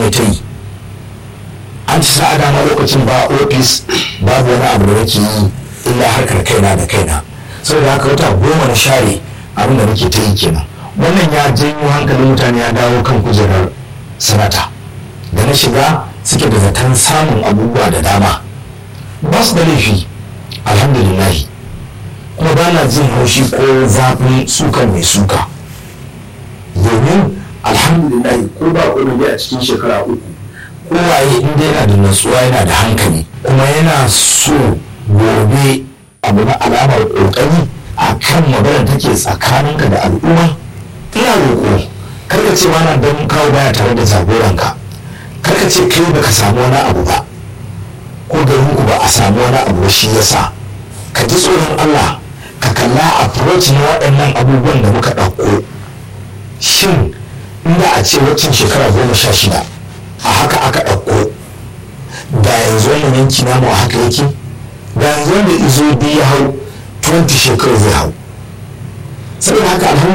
ne ta yi an ci sa'a dama lokacin ba ofis babu wani abu da nake yi illa harkar kaina da kaina saboda haka wata goma na share abin da nake ta yi kenan wannan ya janyo hankalin mutane ya dawo kan kujerar sanata da na shiga suke da zaton samun abubuwa da dama ba su da laifi alhamdulillahi kuma ba na jin haushi ko zafin sukan mai suka domin alhamdulillahi ko ba komai a cikin shekara uku kowaye in dai yana da natsuwa yana da hankali kuma yana so gobe abu na alamar kokari a kan magana take tsakaninka da al'umma ina roƙo karka ce mana don kawo baya tare da jagoranka karka ce kai baka samu wani abu ba ko garinku ba a samu wani abu ba shi yasa ka ji tsoron Allah ka kalla approach na waɗannan abubuwan da muka ɗauko shin inda a ce waccan shekara goma sha shida a haka aka ɗauko da yanzu wannan yanki namu a haka yake da yanzu wanda izo biyu ya hau 20 shekaru zai hau saboda haka alhamdulillah